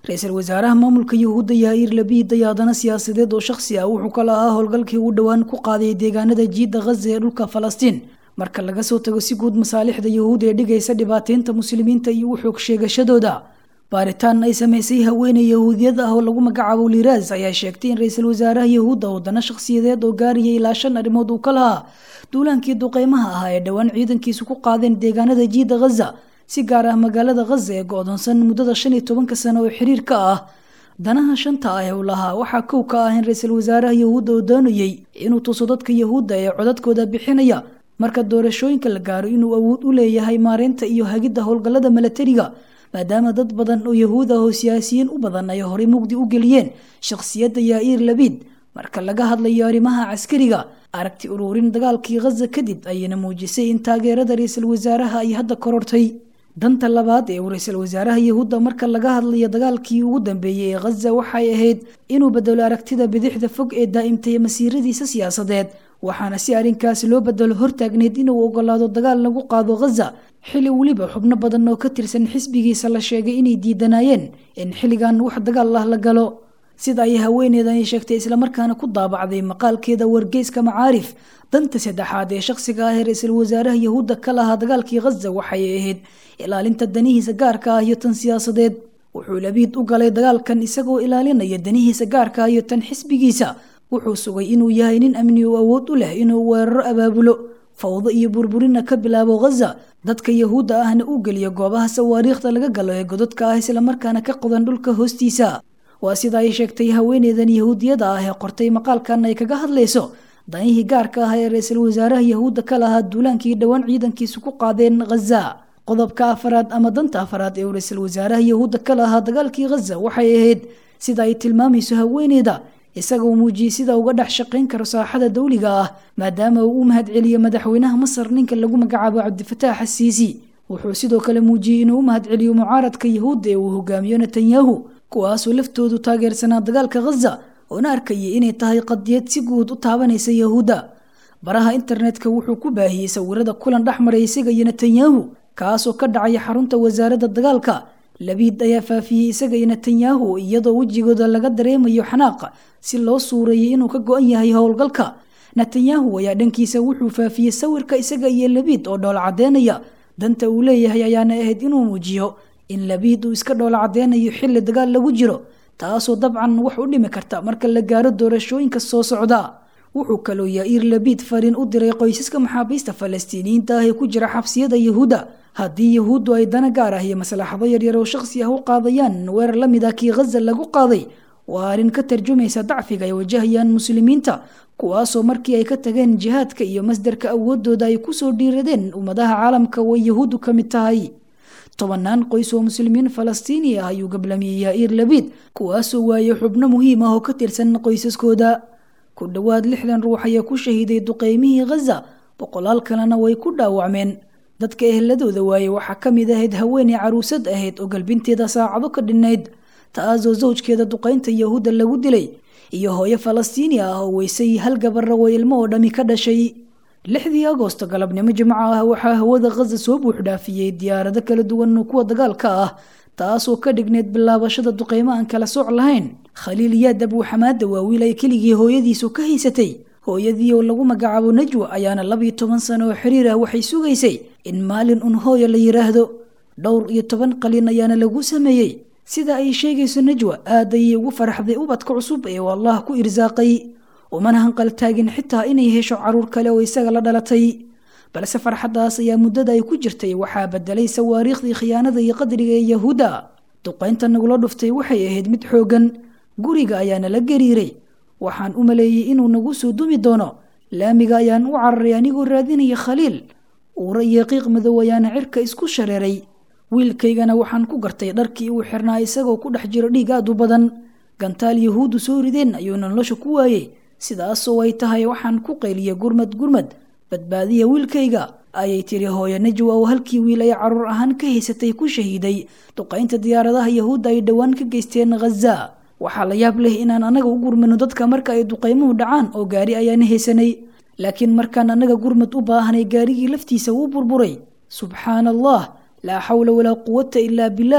ra-iisul wasaaraha maamulka yuhuudda yaaiir labiid ayaa haddana siyaasadeed oo shakhsi ah wuxuu kala ahaa howlgalkii uu dhowaan ku qaaday deegaanada jiidda khaza ee dhulka falastiin marka laga soo tago si guud masaalixda yuhuud ee dhigaysa dhibaateynta muslimiinta iyo u xoog sheegashadooda baaritaan ay samaysay haweeney yahuudiyad ah oo lagu magacaabo liiraas ayaa sheegtay in ra-iisul wasaaraha yahuudda wadana shakhsiyadeed oo gaaraya ilaa shan arrimood uu ka lahaa duulaankii duqeymaha ahaa ee dhowaan ciidankiisu ku qaadeen deegaanada jiidda khaza si gaar ah magaalada khaza ee go-doonsan muddada shan iyo tobanka sano oo xiriir ka ah danaha shanta ah ee uu lahaa waxaa kow ka ah in ra-iisul wasaaraha yahuudda oo doonayey inuu tuso dadka yahuudda ee codadkooda bixinaya marka doorashooyinka la gaaro inuu awood u leeyahay maareynta iyo hagidda howlgallada milatariga maadaama dad badan oo yahuud ah oo siyaasiyiin u badan ay horey mugdi u geliyeen shakhsiyadda yaaiir labiid marka laga hadlayo arrimaha caskariga aragti uruurin dagaalkii khaza kadib ayayna muujisay in taageerada ra-iisul wasaaraha ay hadda korortay danta labaad ee uu ra-iisul wasaaraha yahuudda marka laga hadlayo dagaalkii ugu dambeeyey ee khaza waxay ahayd inuu bedelo aragtida bidixda fog ee daa'imtay masiiradiisa siyaasadeed waxaana si arrinkaas loo bedelo hortaagneyd inuu ogolaado dagaal lagu qaado khaza xili weliba xubno badan oo ka tirsan xisbigiisa la sheegay inay diidanaayeen in xilligan wax dagaal ah la galo sida ay haweeneedan sheegtay islamarkaana ku daabacday maqaalkeeda wargeyska macaarif danta saddexaad ee shakhsiga ah ee ra-iisul wasaaraha yahuudda ka lahaa dagaalkii khaza waxay ahayd ilaalinta danihiisa gaarka ah iyo tan siyaasadeed wuxuu labiid u galay dagaalkan isagoo ilaalinaya danihiisa gaarka ah iyo tan xisbigiisa wuxuu sugay inuu yahay nin amni oo awood u leh inuu weeraro abaabulo fawdo iyo burburina ka bilaabo khaza dadka yahuudda ahna u geliya goobaha sawaariikhda laga galo ee gododka ah islamarkaana ka qodan dhulka hoostiisa waa sida ay sheegtay haweeneydan yahuudiyada ah ee qortay maqaalkan ay kaga hadlayso danihii gaarka ah ee ra-iisul wasaaraha yahuudda ka lahaa duulaankii dhowaan ciidankiisu ku qaadeen khaza qodobka afaraad ama danta afaraad ee uu ra-iisul wasaaraha yahuudda ka lahaa dagaalkii khaza waxay ahayd sida ay tilmaamayso haweeneyda isaga uu muujiyey sida uga dhex shaqayn karo saaxada dawliga ah maadaama uu u mahadceliyo madaxweynaha masar ninka lagu magacaabo cabdifataax asiisi wuxuu sidoo kale muujiyey inuu u mahadceliyo mucaaradka yahuudda ee uu hogaamiyo netanyahu kuwaasoo laftoodu taageersanaa dagaalka khaza oona arkayay inay tahay qadiyad si guud u taabanaysa yahuudda baraha internetka wuxuu ku baahiyey sawirada kulan dhex maray isaga iyo netanyahu kaasoo ka dhacaya xarunta wasaaradda dagaalka labiid ayaa faafiyey isaga iyo netanyahu iyadoo wejigooda laga dareemayo xanaaqa si loo suureeyey inuu ka go-an yahay howlgalka netanyahu ayaa dhankiisa wuxuu faafiyey sawirka isaga iyo labiid oo dhoola caddeynaya danta uu leeyahay ayaana ahayd inuu muujiyo in labiid uu iska dhoola cadeynayo xilli dagaal lagu jiro taasoo dabcan wax u dhimi karta marka la gaaro doorashooyinka soo socda wuxuu kaloo yaaiir labiid fariin u diray qoysaska maxaabiista falastiiniyiinta ah ee ku jira xabsiyada yahuudda haddii yahuuddu ay dana gaar ah iyo maslaxado yaryar oo shakhsi ah u qaadayaan weerar la mid ah kii khaza lagu qaaday waa arrin ka tarjumaysa dacfiga ay wajahayaan muslimiinta kuwaasoo markii ay ka tageen jihaadka iyo masdarka awoodooda ay kusoo dhiiradeen ummadaha caalamka way yahuuddu ka mid tahay tobanaan qoys oo muslimiin falastiini ah ayuu gablamiyey yaaiir labiid kuwaasoo waayey xubno muhiim ah oo ka tirsan qoysaskooda ku dhowaad lixdan ruux ayaa ku shahiiday duqeymihii khaza boqolaal kalena way ku dhaawacmeen dadka eheladooda waaye waxaa ka mid ahayd haweeney caruusad ahayd oo galbinteeda saacado ka dhinnayd taasoo zawjkeeda duqaynta yahuudda lagu dilay iyo hooyo falastiini ah oo weysay hal gabara oo ilmo oo dhami ka dhashay lixdii agoosto galabnimo jimco ah waxaa hawada khaza soo buuxdhaafiyey diyaarado kala duwan oo kuwa dagaalka ah taasoo ka dhigneyd bilaabashada duqeymo aan kala sooc lahayn khaliil yaad abuuxamaada waa wiil ay keligii hooyadiisu ka haysatay hooyadii oo lagu magacaabo najwa ayaana labiyo toban sano oo xiriir ah waxay sugaysay in maalin un hooyo la yiraahdo dhowr iyo toban qalin ayaana lagu sameeyey sida ay sheegayso najwa aad ayay ugu faraxday ubadka cusub ee uu allah ku irsaaqay umana hanqal taagin xitaa inay hesho caruur kale oo isaga la dhalatay balse farxaddaas ayaa muddada ay ku jirtay waxaa bedelay sawaariikhdii khiyaanada iyo qadriga ee yahuudda duqaynta nagula dhuftay waxay ahayd mid xooggan guriga ayaana la gariiray waxaan u maleeyey inuu nagu soo dumi doono laamiga ayaan u cararay anigoo raadinaya khaliil uura iyo qiiq madow ayaana cirka isku shareeray wiilkaygana waxaan ku gartay dharkii uu xirnaa isagoo ku dhex jiro dhiig aad u badan gantaal yahuuddu soo rideen ayuuna nolosha ku waayey sidaasoo ay tahay waxaan ku qayliya gurmad gurmad badbaadiya wiilkayga ayay tiri hooyo najwa oo halkii wiil ay caruur ahaan ka haysatay ku shahiiday duqaynta diyaaradaha yahuudda ay dhowaan ka geysteen khaza waxaa la yaab leh inaan anaga u gurmano dadka marka ay duqaymuhu dhacaan oo gaari ayaana haysanay laakiin markaan anaga gurmad u baahanay gaarigii laftiisa wuu burburay subxaana allah laa xawla walaa quwata ilaa bilaah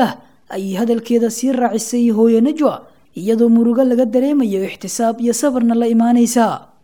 ayay hadalkeeda sii raacisay hooye najwa iyadoo murugo laga dareemayo ixtisaab iyo sabarna la imaanaysa